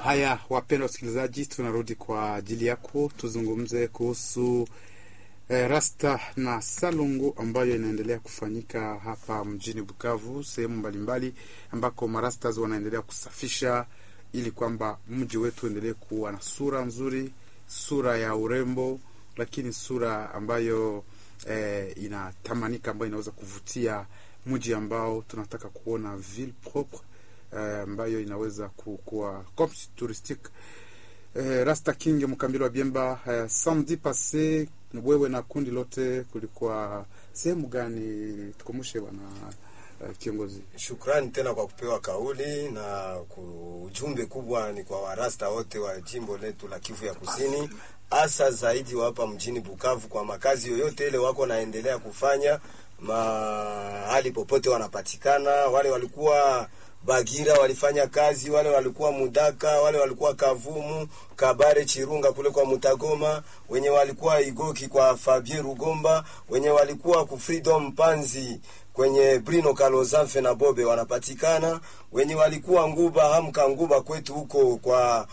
Haya, wapendwa wasikilizaji, tunarudi kwa ajili yako tuzungumze kuhusu eh, rasta na salongo ambayo inaendelea kufanyika hapa mjini Bukavu, sehemu mbalimbali ambako marastas wanaendelea kusafisha ili kwamba mji wetu uendelee kuwa na sura nzuri, sura ya urembo, lakini sura ambayo eh, inatamanika, ambayo inaweza kuvutia mji ambao tunataka kuona ville propre eh, ambayo inaweza kuwa comme touristique eh, Rasta King Mkambilo wa Biemba eh, samedi passe wewe na kundi lote kulikuwa sehemu gani? Tukumbushe bwana eh, kiongozi. Shukrani tena kwa kupewa kauli na ku- ujumbe kubwa ni kwa warasta wote wa jimbo letu la Kivu ya Kusini, hasa zaidi wa hapa mjini Bukavu, kwa makazi yoyote ile wako naendelea kufanya mahali popote wanapatikana. Wale walikuwa Bagira walifanya kazi, wale walikuwa Mudaka, wale walikuwa Kavumu, Kabare, Chirunga kule kwa Mutagoma, wenye walikuwa Igoki kwa Fabien Rugomba, wenye walikuwa ku Freedom Panzi kwenye Brino Kalozamfe na Bobe wanapatikana, wenye walikuwa Nguba Hamka Nguba kwetu huko kwa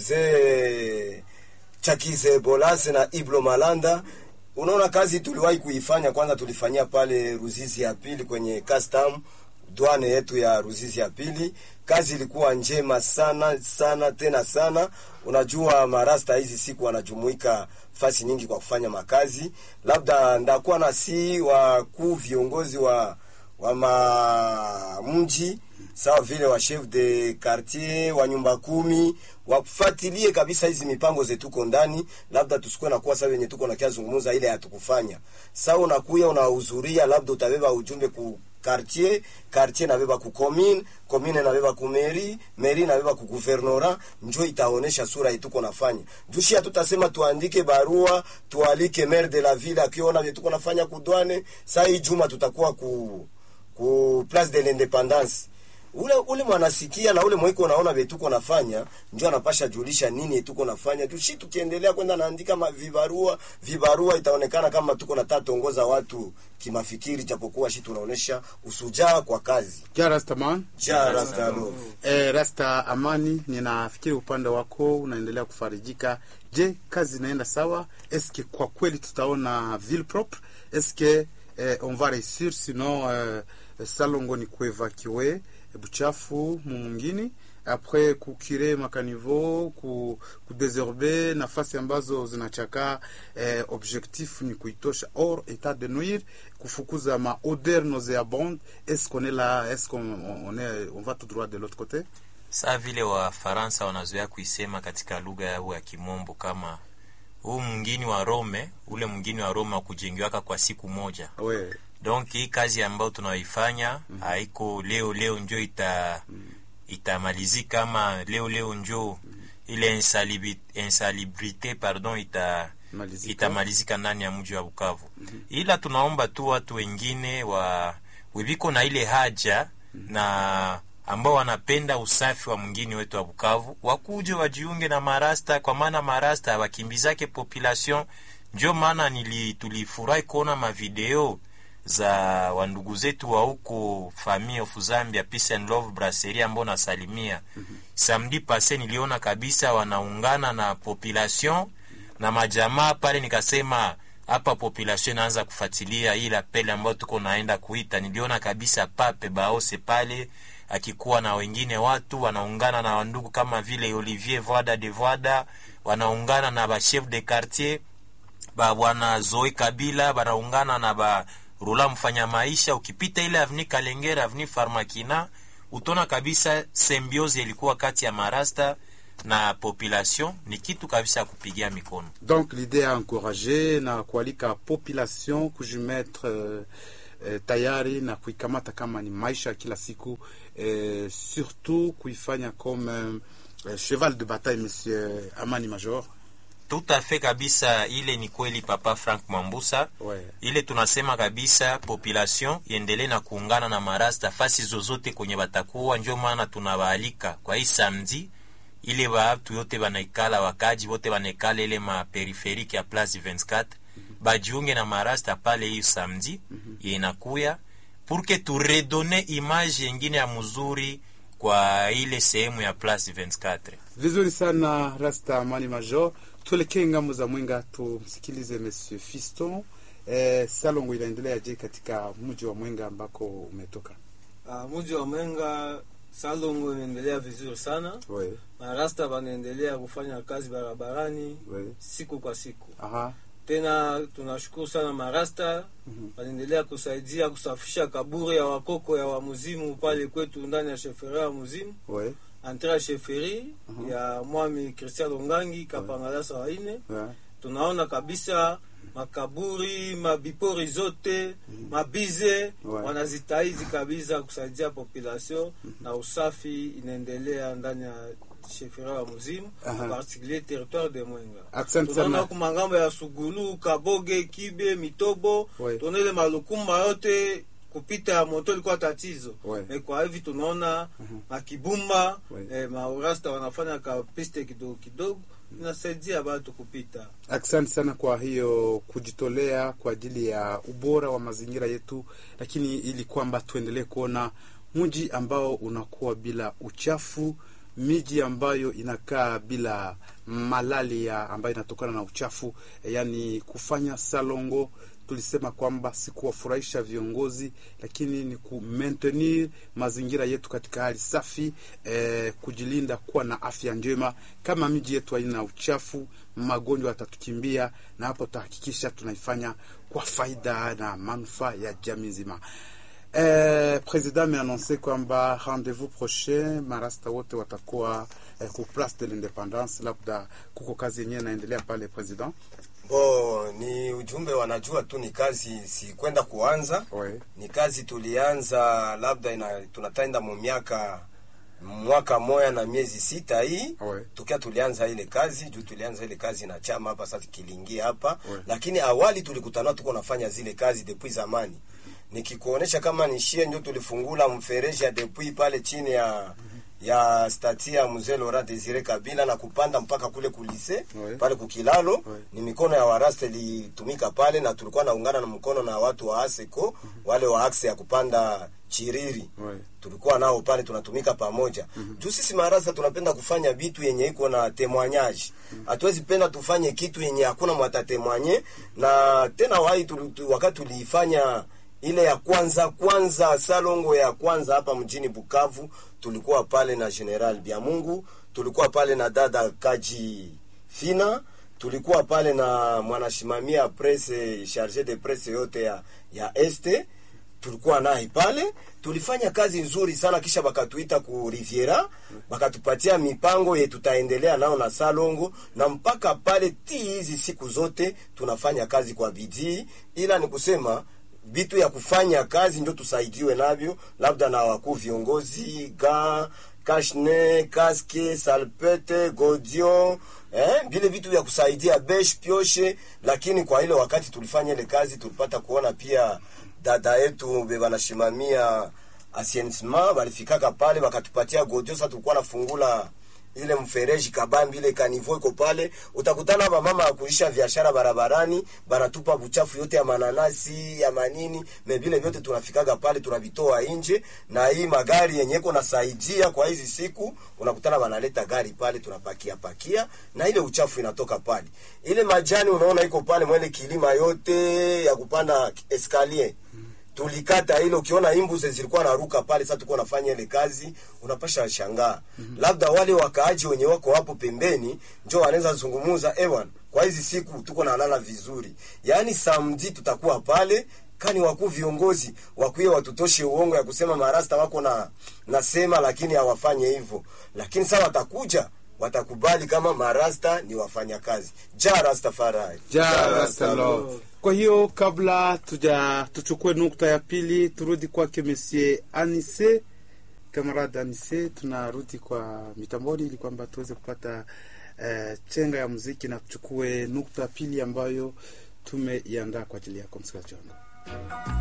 mzee Chakize Bolase na Iblo Malanda. Unaona kazi tuliwahi kuifanya, kwanza tulifanyia pale Ruzizi ya pili kwenye custom dwane yetu ya Ruzizi ya pili. Kazi ilikuwa njema sana sana tena sana. Unajua marasta hizi siku wanajumuika fasi nyingi kwa kufanya makazi, labda ndakuwa na si wakuu viongozi wa wa ma mji sawa vile wa chef de quartier wa nyumba kumi wafuatilie kabisa hizi mipango zetuko ndani, labda tusikuwe nakuwa sawa wenye tuko nakia zungumuza ile hatukufanya sawa. Unakuya unahudhuria, labda utabeba ujumbe ku quartier quartier nabeba ku commune commune nabeba ku mairie mairie nabeba ku gouvernorat, njo itaonesha sura yetuko nafanya jushi. Hatutasema tuandike barua tualike maire de la ville akiona vile tuko nafanya kudwane. Saa hii juma tutakuwa ku ku place de l'independance ule ule mwanasikia na ule mwiko unaona vetuko nafanya njo anapasha julisha nini tuko nafanya tushi. Tukiendelea kwenda naandika ma- vibarua vibarua, itaonekana kama tuko nataka tuongoza watu kimafikiri, japokuwa shi tunaonesha usujaa kwa kazi. Ja Rastaman. Ja Rastalo. Eh, Rasta Amani, ninafikiri upande wako unaendelea kufarijika. Je, kazi inaenda sawa? Eske kwa kweli tutaona ville propre? Eske eh, on va réussir sinon eh, salongo ni kuevacue buchafu mumungini apres kukire makanivo ku, kudesorbe nafasi ambazo zinachakaa. Eh, objectif ni kuitosha or etat de nuire kufukuza ma odeur nauseabonde. Est-ce qu'on est là? Est-ce qu'on on est, on va tout droit de l'autre côté? Saa vile Wafaransa wanazoea kuisema katika lugha yao ya Kimombo kama huu mwingini wa Rome, ule mwingini wa Rome wa kujengiwaka kwa siku moja. Ouais. Donc hii kazi ambayo tunaoifanya haiko leo leo njo ita itamalizika ama leo leo njo ile insalibi- insalubrite pardon ita Malizika. itamalizika ndani ya mji wa Bukavu. Ila tunaomba tu watu wengine wa wiviko na ile haja na ambao wanapenda usafi wa mwingine wetu wa Bukavu wakuje wajiunge na marasta, kwa maana marasta wakimbizake population. Ndio maana nili tulifurahi kuona mavideo za wandugu zetu wa huko Family of Zambia Peace and Love Brasserie ambao nasalimia. Samedi passe niliona kabisa wanaungana na population na majamaa pale, nikasema hapa population inaanza kufuatilia ile apele ambayo tuko naenda kuita. Niliona kabisa Pape Baose pale akikuwa na wengine watu wanaungana na wandugu kama vile Olivier Voada de Voada, wanaungana na ba chef de quartier ba bwana Zoe Kabila, banaungana na ba Rula mfanya maisha. Ukipita ile avni Kalengera, avni Farmakina, utona kabisa symbiose ilikuwa kati ya marasta na population, ni kitu kabisa ya kupigia mikono. Donc l'idée ya encourager na kualika population kujimetre eh, eh, tayari na kuikamata kama ni maisha ya kila siku eh, surtout kuifanya comme eh, cheval de bataille monsieur Amani Major. Tout à fait kabisa, ile ni kweli Papa Frank Mwambusa. Ouais. ile tunasema kabisa population iendelee na kuungana na marasta fasi zozote kwenye batakuwa. Ndio maana tunawaalika kwa hii samedi, ile watu yote banaikala, wakaji wote banaikala ile ma periferike ya Place 24 bajiunge na marasta pale hiyo samedi inakuya pour que tu redonne image yengine ya mzuri kwa ile sehemu ya Place 24. Vizuri sana Rasta Amani Major, tuelekee ngambo za Mwenga tumsikilize Monsieur Fiston. Eh, salongo inaendelea je katika mji wa Mwenga ambako umetoka? Uh, mji wa Mwenga salongo inaendelea vizuri sana. We, Marasta wanaendelea kufanya kazi barabarani we. siku kwa siku. Aha. Tena tunashukuru sana marasta Mhm. wanaendelea kusaidia kusafisha kaburi ya wakoko ya wamuzimu pale kwetu ndani ya sheferi ya muzimu We. antre ya sheferi Mhm. ya mwami Christian Longangi Kapangalasa waine We. tunaona kabisa makaburi mabipori zote mabize Ouais. wanazitaizi kabisa kusaidia population na usafi inaendelea ndani ya shefera ya muzimu Aha. particulier territoire de Mwenga. Asante Tunaona sana. ku mangambo ya Sugulu, Kaboge, Kibe, Mitobo Ouais. tunaona ile malukuma yote kupita ya moto ilikuwa tatizo Ouais. Me kwa hivi tunaona makibumba Ouais. eh, maurasta wanafanya ka piste kidogo kidogo inasaidia batu kupita Asante sana kwa hiyo kujitolea kwa ajili ya ubora wa mazingira yetu, lakini ili kwamba tuendelee kuona mji ambao unakuwa bila uchafu, miji ambayo inakaa bila malaria ambayo inatokana na uchafu, yaani kufanya salongo. Tulisema kwamba si kuwafurahisha viongozi, lakini ni ku maintenir mazingira yetu katika hali safi, eh, kujilinda kuwa na afya njema. Kama miji yetu haina uchafu, magonjwa yatatukimbia, na hapo tutahakikisha tunaifanya kwa faida na manufaa ya jamii nzima. Eh, president ameanonse kwamba rendez-vous prochain marasta wote watakuwa eh, ku place de l'independance. Labda kuko kazi yenyewe inaendelea pale president. Bo, ni ujumbe wanajua tu ni kazi si kwenda kuanza Ouais. ni kazi tulianza labda ina, tunataenda mu miaka mwaka moya na miezi sita hii Ouais. tukia tulianza ile kazi juu tulianza ile kazi na chama hapa sasa kilingia hapa Ouais. lakini awali tulikutana tuko nafanya zile kazi depuis zamani nikikuonesha kama nishie ndio tulifungula mfereji ya depuis pale chini ya ya stati ya mzee Laurent Desire Kabila na kupanda mpaka kule kulise Ouais. pale kukilalo Ouais. ni mikono ya warasta ilitumika pale na tulikuwa naungana na mkono na watu wa ASECO wale wa axe ya kupanda chiriri Ouais. tulikuwa nao pale tunatumika pamoja juu sisi marasa tunapenda kufanya vitu yenye iko na temoignage hatuwezi penda tufanye kitu yenye hakuna mwatatemwanye na tena wai tuli, tu, wakati tuliifanya ile ya kwanza kwanza salongo ya kwanza hapa mjini Bukavu tulikuwa pale na General Biamungu tulikuwa pale na dada Kaji Fina tulikuwa pale na mwanashimamia presse charge de presse yote ya ya este tulikuwa naye pale, tulifanya kazi nzuri sana, kisha bakatuita ku Riviera, bakatupatia mipango ye tutaendelea nao na Salongo, na mpaka pale ti hizi siku zote tunafanya kazi kwa bidii, ila ni kusema vitu ya kufanya kazi ndio tusaidiwe navyo, labda na wakuu viongozi ga kashne kaske salpete godio eh, vile vitu vya kusaidia besh pioshe. Lakini kwa ile wakati tulifanya ile kazi tulipata kuona pia dada yetu bebanashimamia asienisma balifikaka pale bakatupatia godio. Sasa tulikuwa nafungula ile mfereji kabambi ile kanivo iko pale, utakutana ba mama ya kuisha biashara barabarani, banatupa buchafu yote ya mananasi ya manini me vile vyote tunafikaga pale tunavitoa nje, na hii magari yenye iko nasaidia kwa hizi siku, unakutana banaleta gari pale tunapakia pakia, na ile uchafu inatoka pale. Ile majani unaona iko pale mwele kilima yote ya kupanda escalier tulikata ile, ukiona imbuze zilikuwa naruka pale. Sasa tulikuwa nafanya ile kazi, unapasha shangaa labda wale wakaaji wenye wako hapo pembeni njo wanaweza zungumuza, ewan, kwa hizi siku tuko nalala vizuri, yaani samedi tutakuwa pale kani wakuu viongozi wakuye watutoshe uongo ya kusema marasta wako na nasema, lakini hawafanye hivyo. Lakini sasa watakuja watakubali kama marasta ni wafanya kazi. Ja Rastafari, Ja Rasta Love. Kwa hiyo kabla tuja tuchukue nukta ya pili, turudi kwake Monsieur Anise, kamarada Anise, tunarudi kwa mitamboni ili kwamba tuweze kupata eh, chenga ya muziki na tuchukue nukta ya pili ambayo tumeiandaa kwa ajili yako msikilizaji wangu.